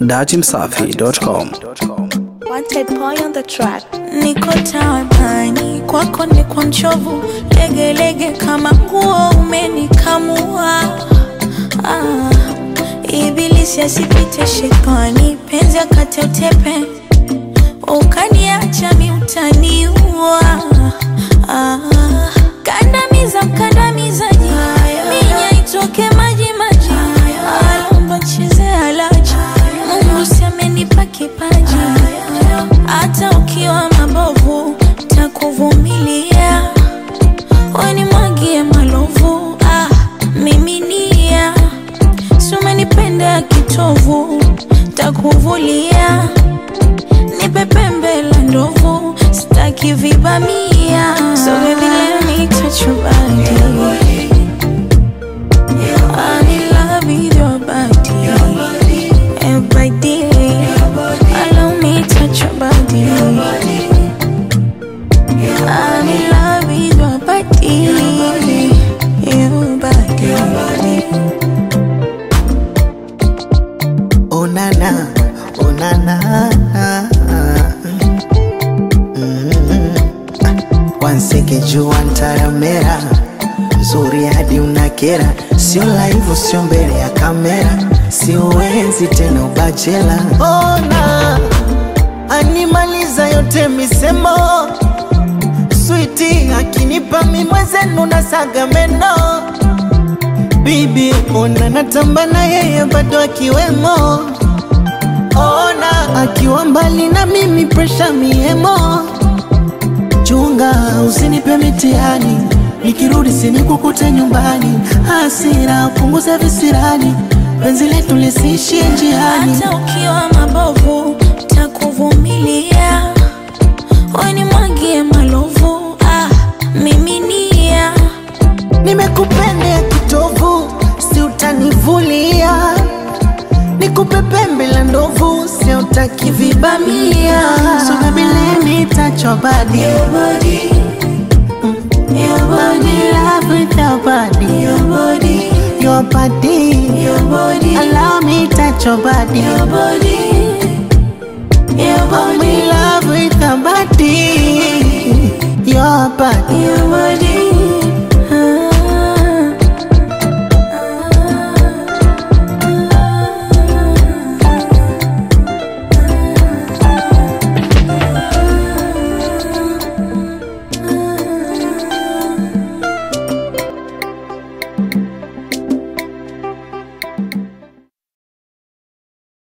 datimsafi.com. Wanted boy on the track. niko taabani kwako ni kwa mchovu legelege kama nguo umenikamua ah, ibilisi asipite shetani penzi akate utepe ukaniacha miutaniua ah, kandamiza mkandamizaji minya itoke maji maji alomba cheze alaji mungu semenipa kipaji hata ukiwa mabovu takuvumilia weni mwagie malovu ah, miminia sumenipenda kitovu takuvulia nipe pembe la ndovu sitaki vibamia so baby let me touch your body I'm in love with your body your body allow me touch your body I'm in love with your body your body onana onana Mm. wanseke jua ntaramera nzuri hadi unakera sio laivu sio mbele ya kamera siuenzi tena ubachela ona animaliza yote misemo switi akinipa mimwezenu na saga meno bibi ona natamba na yeye bado akiwemo ona akiwa mbali na mimi presha miemo chunga usinipe mitihani nikirudi sinikukute nyumbani hasira punguza visirani penzi letu lisiishie njiani hata ukiwa mabovu takuvumilia weni mwagie malovu ah, miminia nimekupendea kitovu si utanivulia nikupe pembe la ndovu si utakivibamia so baby let me touch your body Your body, your body, love with your body your body, your body your body, allow me touch your body your body, your I'm body, in love with your body your body your body,